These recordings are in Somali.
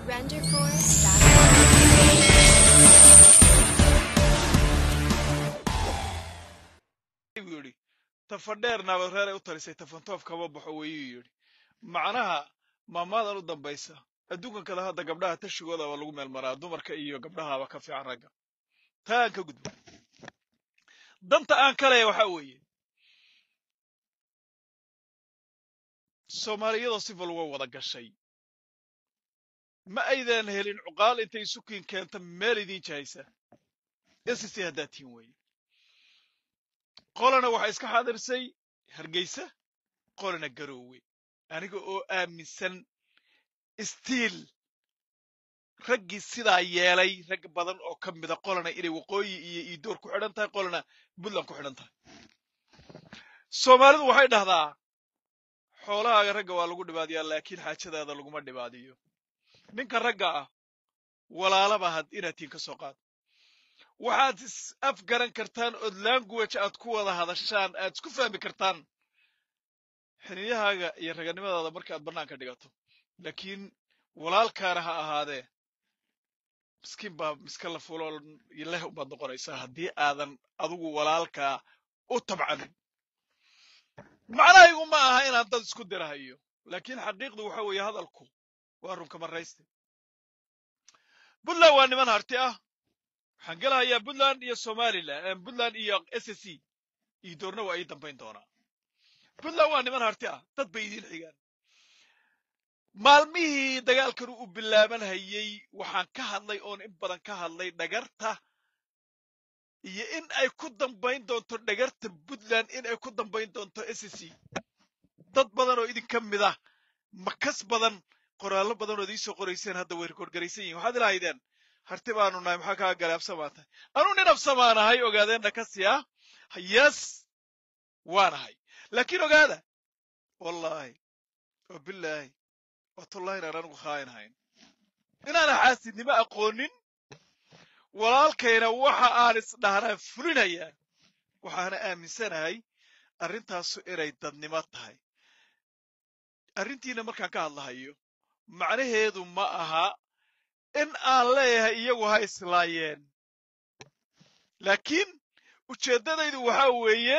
buu yidhi tafadheer naabareeray u talisay tafantoof kama baxo weyuu yidhi macnaha maamaadan u dambaysa adduunkan kale hadda gabdhaha tashigooda waa lagu meel maraa dumarka iyo gabdhahaaba ka fiican ragga taa aan ka gudbo danta aan ka leeya waxaa weeye soomaaliyadoo sifal uga wada gashay ma aydan helin cuqaal intay isukiin keenta meel idiin jahaysa ss haddaad tihin weeye qolana waxaa iska xaadirsay hargeysa qolana garoowe aniga oo aaminsan stiil raggii sidaa yeelay rag badan oo ka mida qolana inay waqooyi iyo iidoor ku xidhan tahay qolana puntland ku xidhan tahay soomaalidu waxay dhahdaa xoolahaaga ragga waa lagu dhibaadiyaa laakiin xaajadaada laguma dhibaadiyo ninka ragga ah walaalaba had inaad tiin ka soo qaad waxaad is afgaran kartaan ood language aad ku wada hadashaan aad isku fahmi kartaan xiniyahaaga iyo raganimadaada marka aad bannaanka dhigato laakiin walaalkaana ha ahaadee miskiin baa miska la fulo leh ubaad noqonaysaa haddii aadan adigu walaalkaa u tabcanin macnahaygu ma aha inaan dad isku dirahayo laakiin xaqiiqdu waxa weeye hadalku waa runka marayste puntland waa niman harti ah waxaan gelahayaa puntland iyo somalilan puntland iyo s c iyo doorna waa ii dambayn doonaa puntland waa niman harti ah dad bay idiin xigaan maalmihii dagaalkan uu bilaaban hayey waxaan ka hadlay oon in badan ka hadlay dhagarta iyo in ay ku dambayn doonto dhagarta puntland in ay ku dambayn doonto s c dad badan oo idinka mid ah makas badan qoraallo badan ood iisoo qorayseen hadda way rikoorgaraysan yihin waxaad ilahaydeen harti baanu nahay maxaa kaa galay absamaa tahay anuu nin absamaanahay ogaadeen dhakasiya yes waanahay laakiin ogaada wallaahi oo bilaahi watullahi inaan anigu khaayin hayn inaana xaasidnimo aqoonin walaalkayna waxa aan isdhahnaa fulinayaa waxaana aaminsanahay arrintaasu inay dadnimo tahay arrintiina markaan ka hadlahayo macnaheedu ma aha in aan leeyahay iyagu ha islaayeen laakiin ujeeddadaydu waxaa weeye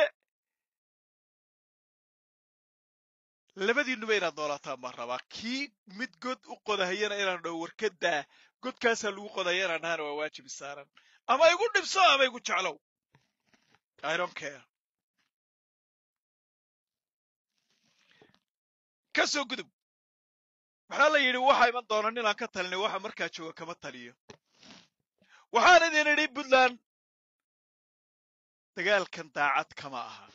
labadiinuba inaad noolaataan baan rabaa kii mid god u qodahayana inaan dhaho warkadaa godkaasaa lagu qodahaya inaan dhahana waa waajibi saaran ama igu dhibso ama igu jeclow i don't care ka soo gudub maxaa la yidhi waxa iman doona ninaan ka talinay waxa markaa jooga kama taliyo waxaan idin idhi puntland dagaalkan daacad kama aha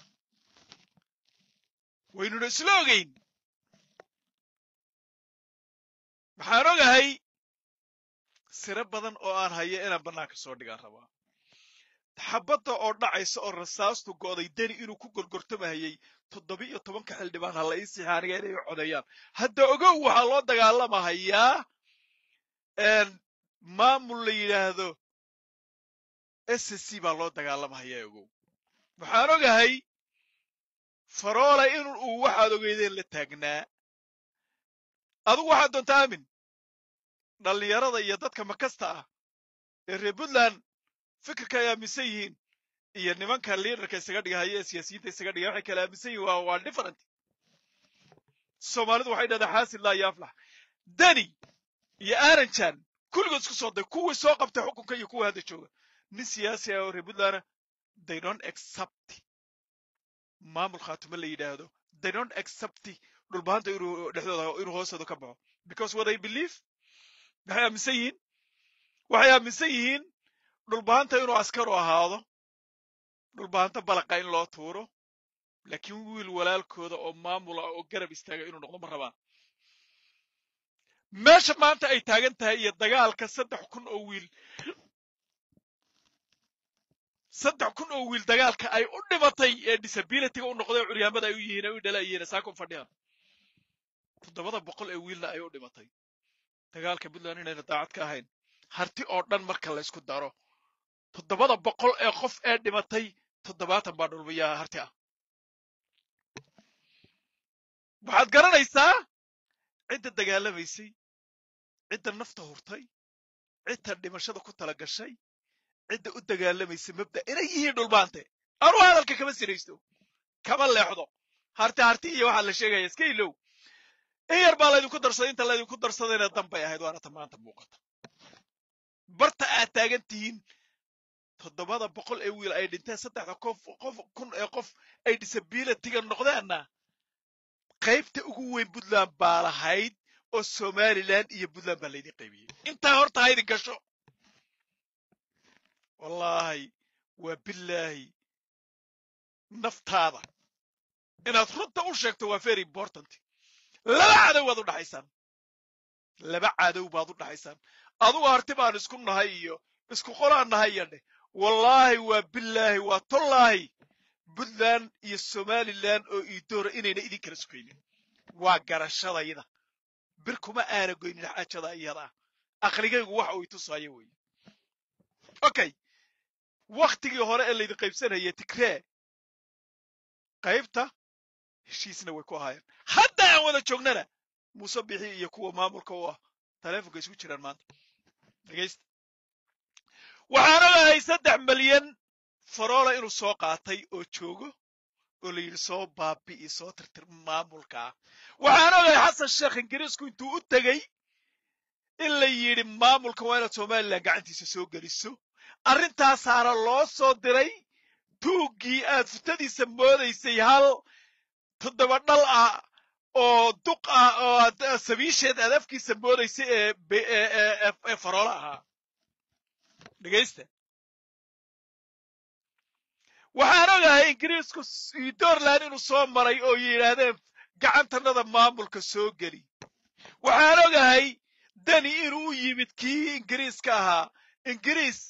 waynuna isla ogayn waxaan ogahay siro badan oo aan hayo inaan bannaanka soo dhigaan rabaa xabadda oo dhacaysa oo rasaastu go'day deni inuu ku gorgortamahayey toddoba iyo tobanka xildhibaan ha la ii sixa aniga inay codeeyaan hadda ogow waxaa loo dagaalamahayaa maamul la yidhaahdo s c baa loo dagaalamahayaa ogow waxaan ogahay faroola in uu waxaad ogeydeen la taagnaa adugu waxaad doonta aamin dhallinyarada iyo dadka makasta ah ee reer puntland fikirka ay aaminsan yihiin iyo nimanka liidarka isaga dhigahaya ee siyaasiyiinta isaga dhigaya waxay kala aaminsan yihin waa waa different soomaalidu waxay dhahdaa xaasid laa yaaflax deni iyo aranjan kulligood isku soo day kuwii soo qabtay xukunka iyo kuwa hadda jooga nin siyaasi ah oo reer puntlandna they don't accept maamul khaatumo la yidhaahdo they don't accept dhulbahanta inuu dhexdooda inuu hoostooda ka baxo because what they believe waxay aaminsan yihiin waxay aaminsan yihiin dhulbahanta inuu askaru ahaado dhulbahanta balaqa in loo tuuro laakiin wiil walaalkooda oo maamula oo garab istaaga inuu noqdo ma rabaan meesha maanta ay taagan tahay iyo dagaalka saddex kun oo wiil saddex kun oo wiil dagaalka ay u dhimatay ee disabilityga u noqday curyaamada ay u yihiin ay u dhalayihiin saakun fadhiyaan toddobada boqol ee wiilna ay u dhimatay dagaalka puntland inayna daacad ka ahayn harti oo dhan marka laysku daro toddobada boqol ee qof ee dhimatay toddobaatan baa dhulmiyaa harti ah waxaad garanaysaa cidda dagaalamaysay cidda nafta hurtay cidda dhimashada ku tala gashay cidda u dagaalamaysa mabda inay yihiin dhulbaante anuu hadalka kama siraysto kama leexdo harti harti iyo waxaa la sheegaya iska ilow in yar baa laydinku darsaday inta laydinku darsadayna danbay ahayd waana ta maanta muuqata barta aad taagan tihiin toddobada boqol ee wiil ay dhinteen saddexda qof qof kun ee qof ay disabilityga noqdeenna qaybta ugu weyn puntland baa lahayd oo somaliland iyo puntland baa laydin qaybiyey intaa horta haydin gasho wallaahi waa bilaahi naftaada inaad runta u sheegto waa very important laba cadow baad u dhaxaysaan laba cadow baad u dhaxaysaan adugu harti baan isku nahay iyo isku qolaan nahay iyo dheh wallaahi waa bilaahi waa tollaahi puntland iyo somaliland oo iidoora inayna idin kala sugaynin waa garashadayda bir kuma aana goynin xaajada iyada aqligaygu waxa uu itusaayo weeye okay waktigii hore ee laydin qaybsanayay tigree qaybta heshiisna way ku ahaayeen hadda aan wada joognana muuse bixi iyo kuwa maamulka u ah taleefonka isku jiraan maanta dhegaysta waxaan ogahay saddex malyan faroola inuu soo qaatay oo joogo oo la yidhi soo baabi'i soo tirtir maamulkaa waxaan ogahay xasan sheekh ingiriisku intuu u tegey in la yidhi maamulka waa inaad somalilan gacantiisa soo geliso arrintaasaana loo soo diray tuuggii aad futadiisa moodaysay hal toddoba dhal ah oo duq ah oo aad sabiisheed aad afkiisa moodaysay ee ee faroola ahaa dhegaysta waxaan ogahay ingiriisku dorland inuu soo maray oo yidhaahdeen gacantanada maamulka soo geli waxaan ogahay dani inuu u yimid kii ingiriiska ahaa ingiriis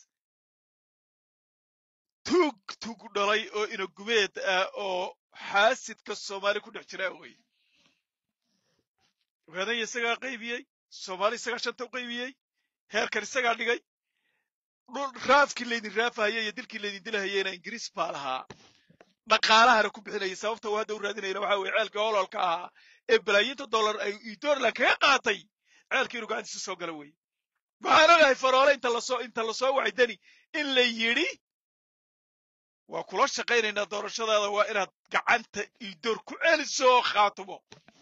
tuug tuug dhalay oo inagubeed ah oo xaasidka soomaali ku dhex jira wey ogaadanya isagaa qaybiyey soomaali isagaa shanta u qaybiyey heerkan isagaa dhigay raafkii laydin raafahayey iyo dilkii laydin dilahayeyna ingiriis baa lahaa dhaqaalahana ku bixinayay sababta uu hadda u raadinayna waxa weye ceelkii ololka ahaa ee balaayiinta dollar ay dorland kaga qaatay ceelkii inuu gacantiisa soo gala weye waxaan ogahay faroole inta lasoo inta lasoo wacay dani in la yidhi waa kula shaqaynaynaa doorashadaada waa inaad gacanta iidoor ku celiso oo khaatumo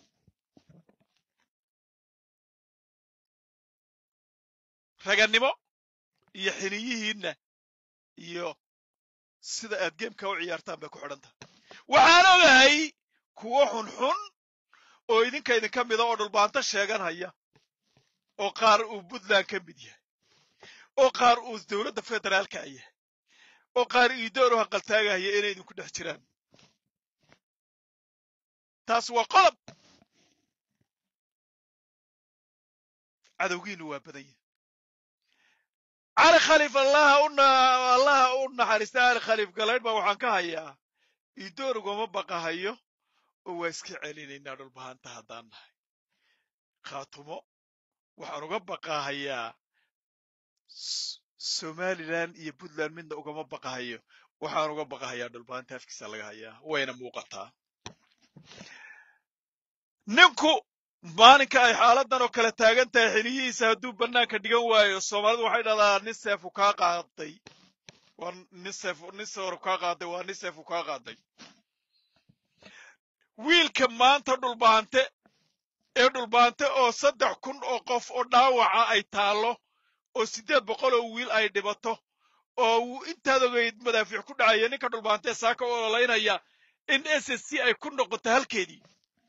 ragannimo iyo xiniyihiinna iyo sida aad geemka u ciyaartaan bay ku xidhan tahay waxaan ogahay kuwo xunxun oo idinka idinka mida oo dhulbaanto sheeganhaya oo qaar uu puntland ka mid yahay oo qaar uu dowladda federaalka yahay oo qaar iidoor u haqaltaagahaya inay idinku dhex jiraan taas waa qodob cadowgiinu waa badan yahay cali khaliif allaha u allaha u naxariista cali khaliif galaydh baa waxaan ka hayaa iidoor ugama baqahayo oo waa iska celinaynaa dhulbahanta haddaan nahay khaatumo waxaan uga baqahayaa somalilan iyo puntland midna ugama baqahayo waxaan uga baqahayaa dhulbahanta afkiisa laga hayaa wayna muuqataa ninku maalinka ay xaaladan oo kale taagan tahay xiliyihiisa hadduu bannaanka dhigan waayo soomaalidu waxay dhahdaa nin seefu kaa qaaday waa nin seef nin sooru kaa qaaday waa nin seefu kaa qaaday wiilka maanta dhulbaante ee dhulbaante oo saddex kun oo qof oo dhaawaca ay taallo oo siddeed boqol oo wiil ay dhibato oo uu intaad ogeyd madaafiic ku dhacaya ninka dhulbaante saaka u ololaynaya in s s c ay ku noqoto halkeedii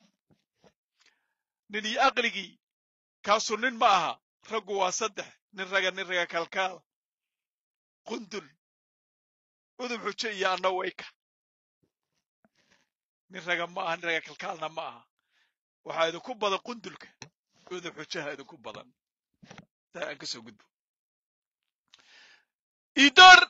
nin iyo aqligii kaasu nin ma aha raggu waa saddex nin raga nin raga kalkaal qundul udub xujo iyo anna wayka nin raga ma aha nin raga kalkaalna ma aha waxaa idinku badan qundulka udub xujaha idinku badan taa aan ka soo gudbo idoor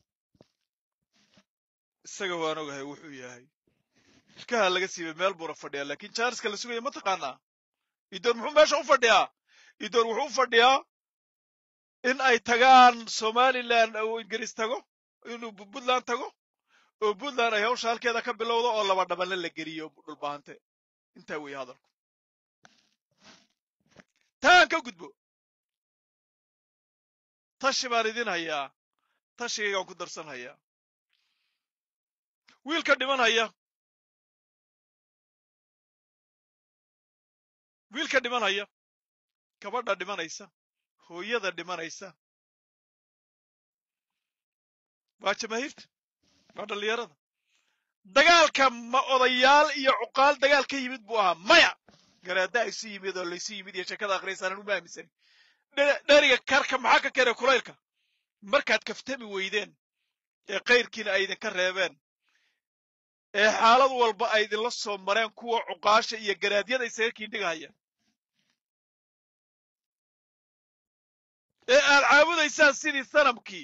isaga waan ogahay wuxuu yahay ilkaha laga siibay meel buuna fadhiyaa laakiin jaariska la sugaya ma taqaanaa idoor muxuu meesha u fadhiyaa idoor wuxuu u fadhiyaa in ay tagaan somalilan uu ingiriis tago inuu puntland tago oo puntland ay hawsha halkeeda ka bilowdo oo laba dhabanle la geliyo dhulbaante intaa weeye hadalku taan ka gudbo tashi baan idin hayaa tashigaygaan ku darsan hayaa wiilka dhiman haya wiilka dhiman haya gabadha dhimanaysa hooyada dhimanaysa waa jamaahiirta waa dhallinyarada dagaalka ma odayaal iyo cuqaal dagaal ka yimid buu ahaa maya garaada isu yimid oo laysu yimid iyo sheekada akhriyaysaanan uma aaminsani dheriga karka maxaa ka keenay kulaylka markaad kaftami weydeen ee kayrkiina ay idinka reebeen ee xaalad walba ay idinla soo mareen kuwa cuqaasha iyo garaadyada isaga kiindhigahaya ee aad caabudaysaan sidii sanamkii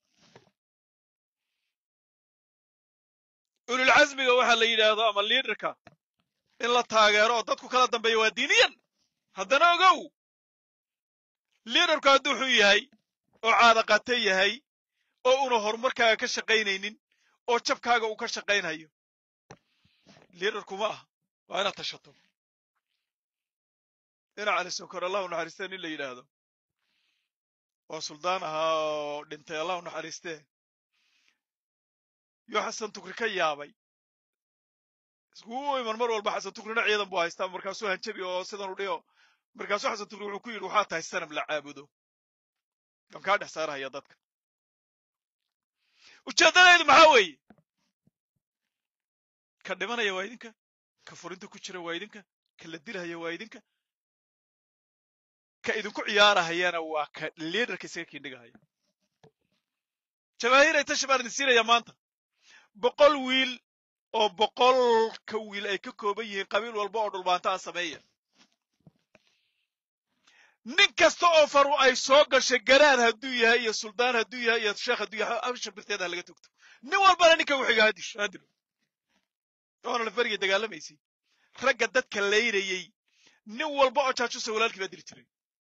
ululcasmiga waxaa la yidhaahdo ama liidarka in la taageero oo dadku kala dambeeya waa diiniyan haddana ogow liidarku hadduu xun yahay oo caadaqate yahay oo una horumarkaaga ka shaqaynaynin oo jabkaaga uu ka shaqaynhayo liidarku ma ah waa inaad tashato dhinac ali sokor allahu naxariistee nin la yidhaahdo oo suldaan ahaa oo dhintay allahu naxariistee yoo xasan tukri ka yaabay iskugu iman mar walba xasan tukrina ciidan buu haystaa markaasuu hanjabi oo sidan u dhigo markaasuu xasan tukri wuxuu ku yidhi waxaa tahay sanam la caabudo waan kaa dhex saarahaya dadka ujeeddadaydu maxaa weeye ka dhimanaya waa idinka ka furinta ku jira waa idinka ka la dilahaya waa idinka ka idinku ciyaarahayana waa ka liidarka isaga kiindhigahaya jamaahiiray tashi baan idin siinayaa maanta boqol wiil oo boqolka wiil ay ka kooban yihiin qabiil walba oo dhulbaanta a sameeya nin kasta oo faru ay soo gashay garaan hadduu yahay iyo suldaan hadduu yahay iyo sheekh hadduu yahay absha birteeda ha laga togto nin walbana ninka wixiga hadisho hadilo oona la fariga dagaalamaysay ragga dadka laynayey nin walba oo jaajusa walaalkii baa dili jiray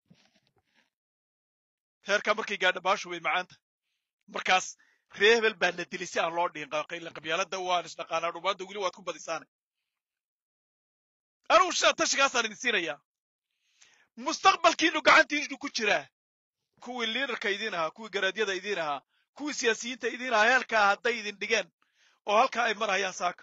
heerkaa markay gaadha baashu way macaanta markaas ree hebel baa na dilay si aan loo dhihin qabyaalada waan isdhaqaanaa dhumaanta weli waad ku badisaana anugu sidaa tashigaasaan idin siinayaa mustaqbalkiinu gacantiinu ku jiraa kuwii liidarka idiin ahaa kuwii garaadyada idiin ahaa kuwii siyaasiyiinta idiin ahaa heelkaa hadday idin dhigeen oo halkaa ay marhayaan saaka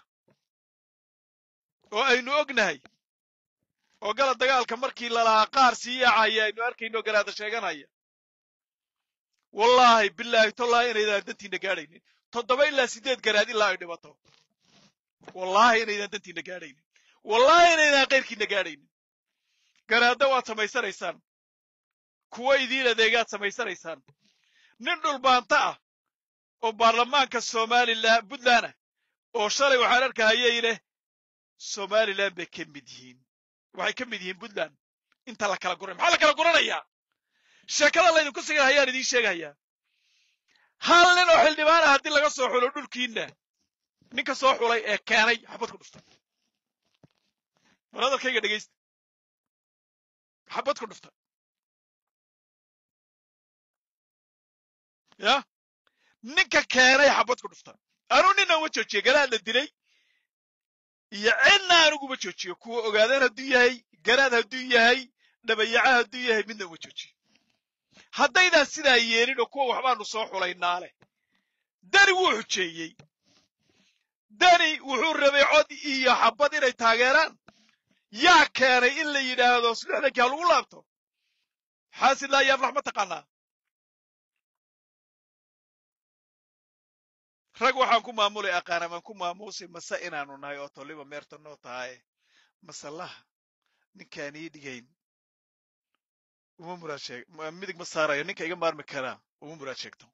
oo aynu ognahay oo gala dagaalka markii lalahaa qaar sii yaacaya aynu arkayno garaada sheeganaya wallaahi bilaahi tollaahi inaydaan dantiina gaadhaynin toddoba ilaa siddeed garaad ilaa ay dhibato wallaahi inaydaan dantiina gaadhaynin wallaahi inaydaan kayrkiina gaadhaynin garaadda waad samaysanaysaan kuwo idiin adeegaad samaysanaysaan nin dhulbaanta ah oo baarlamaanka somalilan puntland ah oo shalay waxaan arkahayay leh somalilan bay ka mid yihiin waxay ka mid yihiin puntland inta la kala guray maxaa la kala guranayaa sheekada laydinku sigan hayaan idiin sheegahayaa hal nin oo xildhibaan ah haddii laga soo xulo dhulkiinna ninka soo xulay ee keenay xabad ku dhufta war hadalkayga dhegaysta xabad ku dhufta ya ninka keenay xabad ku dhufta anuu nina uma joojiyo garaad la dilay iyo cidna aniguma joojiyo kuwa ogaadeen hadduu yahay garaad hadduu yahay dhabayaca hadduu yahay midna uma joojiyo haddaydaan sidaa yeelin oo kuwa waxbaanu soo xulaynaa leh dani wuu xujeeyey dani wuxuu rabay cod iyo xabad inay taageeraan yaa keenay in la yidhaahdo lixdankii ha lagu laabto xaasid laa yaaflax ma taqaanaa rag waxaan ku maamulay aqaan amaan ku maamuusay mase inaanu nahay oo toliba meerta noo tahaye masalaha ninkaan ii dhigayn uma muraad sheeg midig ma saarayo ninka iga maarmi karaa uma muraad sheegto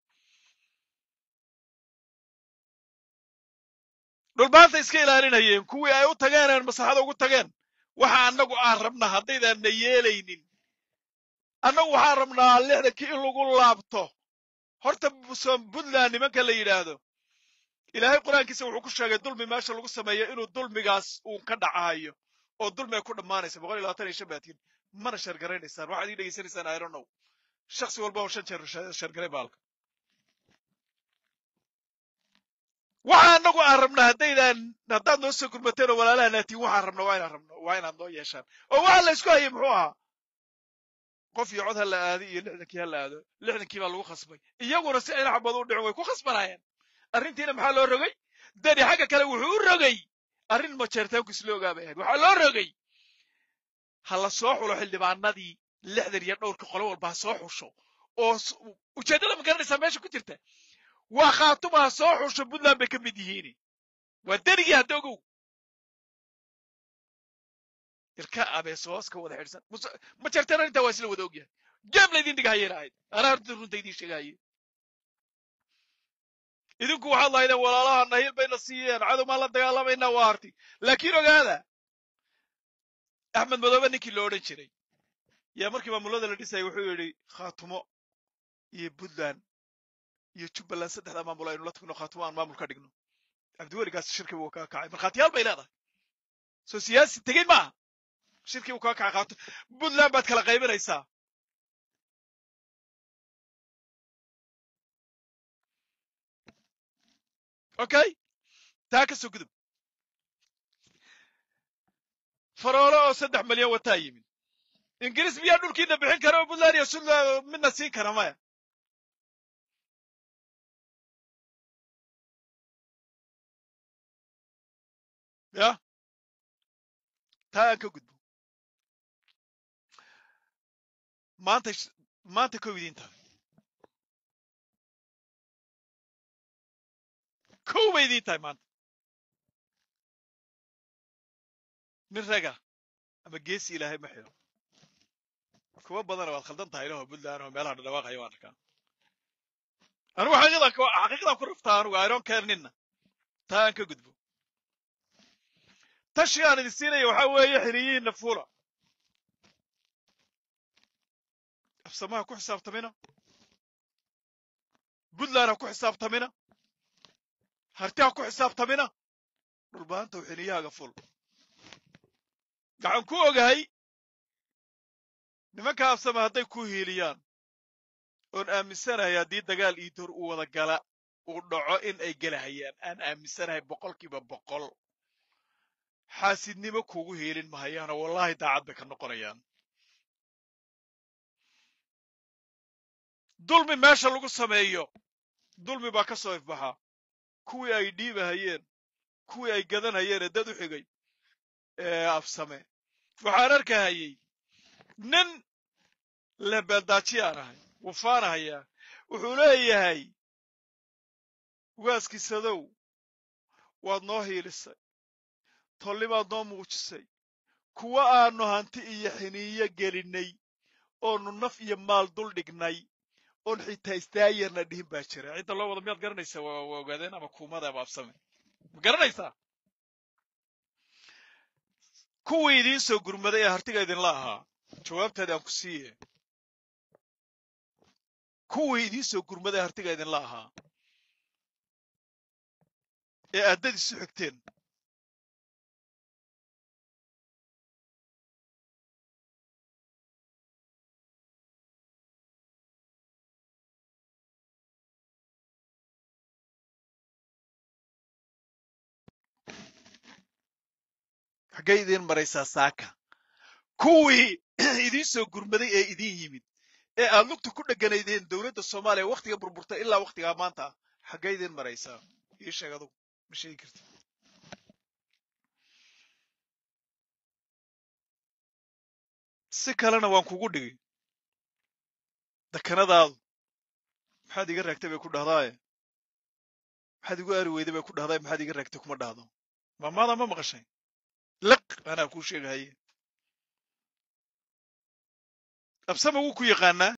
dhulbaanta iska ilaalinayeen kuwii ay u tageen maslaxada ugu tageen waxa annagu aan rabnaa haddaydaan na yeelaynin annagu waxaan rabnaa lixdankii in lagu laabto horta puntland nimanka la yidhaahdo ilaahay qur-aankiisa wuxuu ku sheegay dulmi meesha lagu sameeyo inuu dulmigaas uun ka dhacahayo oo dulmi ay ku dhammaanaysa boqol iyo labaatan iyo shan baatiin mana sheergaraynaysaan waxaad ii dhegaysanaysaan i don't know shaksi walba oo shan jeer sheergaray baalka waxa annagu aan rabnaa haddaydaan haddaad noo soo gurmateen oo walaalaha naatiin waxaan rabna waa inaan rabno waa inaad noo yeeshaan oo waxa la isku hayay muxuu ahaa qof iyo cod ha la aado iyo lixdankii ha la aado lixdankii baa lagu khasbay iyaguna si ayna xabad u dhicin way ku khasbanaayeen arrintiina maxaa loo rogay deni xagga kale wuxuu u rogay arrin majeertaanku isla ogaa bay ahayd waxaa loo rogay ha la soo xulo xildhibaanadii lixdan iyo dhowrka qolo walba ha soo xusho oo ujeeddada ma garanaysaa meesha ku jirta waa khaatuma ha soo xusho puntland bay ka mid yihiin waa denigii hadda ogow ilka abees hoos ka wada xidhsan ma jarteen arrintaa waa isla wada ogyahay geem laydin dhigahayeen ahayd anaa horta runta idiin sheegahaye idinku waxaad lahaydeen walaalaha nahil bayna siiyeen cadow maan la dagaalamaynaa waa harti laakiin ogaada axmed madoobe ninkii lo odhan jiray yaa markii maamulada la dhisayay wuxuu yidhi khaatumo iyo puntland iyo jubbaland saddexdaa maamul aynu la tagno khaatumo aan maamul ka dhigno cabdiweligaas shirkii buu kaa kacay markhaatiyaal bay leedahay soo siyaasi tegey maaha shirkii buu kaa kacay khaato puntland baad kala qaybinaysaa okay taa ka soo gudub faroolo oo saddex milyan wataa yimid ingiriis miyaa dhulkiina bixin kara oo puntland iyo suntland midna siin kara maya ya taa aan ka gudbo maanta maanta kow idiin tahay kow bay idiin tahay maanta nin raga ama geesi ilaahay ma xiro kuwa badana waad khaldan tahay ilaho puntland oo meelaha dhadhawaaqaya waan arkaa anugu xaqiiqdan xaqiiqdan ku raftaa anugu iron care ninna taa aan ka gudbo tashiga aan idin siinaya waxaa weeye xiriyihiinna fuula afsamaha ku xisaabtamina puntland ha ku xisaabtamina harti ha ku xisaabtamina dhulbaanta u xiliyahaaga ful waxaan ku ogahay nimanka afsama hadday ku hiiliyaan oon aaminsanahay haddii dagaal ii dor u wada gala uu dhaco in ay gelahayaan aan aaminsanahay boqolkiiba boqol xaasidnimo kuugu hiilin mahayaanoo wallaahi daacad bay ka noqonayaan dulmi meesha lagu sameeyo dulmi baa ka soo ifbaxa kuwii ay dhiibahayeen kuwii ay gadanhayeen ee dad u xigay ee afsame waxaan arkahayey nin lebeeldaaji aan ahay wufaanahayaa wuxuu leeyahay waaskiisadow waad noo hiilisay tollibaad noo muujisay kuwa aanu hanti iyo xiniiyo gelinnay oonu naf iyo maal dul dhignay oon xitaa istaayarna dhihin baa jira cidda loo wada miyaad garanaysaa waa waa ogaadeen ama kuumada ama absame ma garanaysaa kuwii idiin soo gurmaday ee hartiga idinla ahaa jawaabteeda aan ku siiye kuwii idiin soo gurmaday ee hartiga idinla ahaa ee addad isu xigteen xaggay idiin maraysaa saaka kuwii idiin soo gurmaday ee idiin yimid ee aad lugta ku dheganaydeen dowladda soomaaliya wakhtiga burburtay ilaa wakhtigaa maanta xaggay idiin maraysaa ii sheeg adugu ma sheegi karti si kalena waan kugu dhigay dakanadaadu maxaad iga raagtay bay ku dhahdaaye maxaad igu aari weyday bay ku dhahdaay maxaad iga raagtay kuma dhahdo maamaada ma maqashay liq anaa kuu sheegahaye absama wuu ku yaqaanaa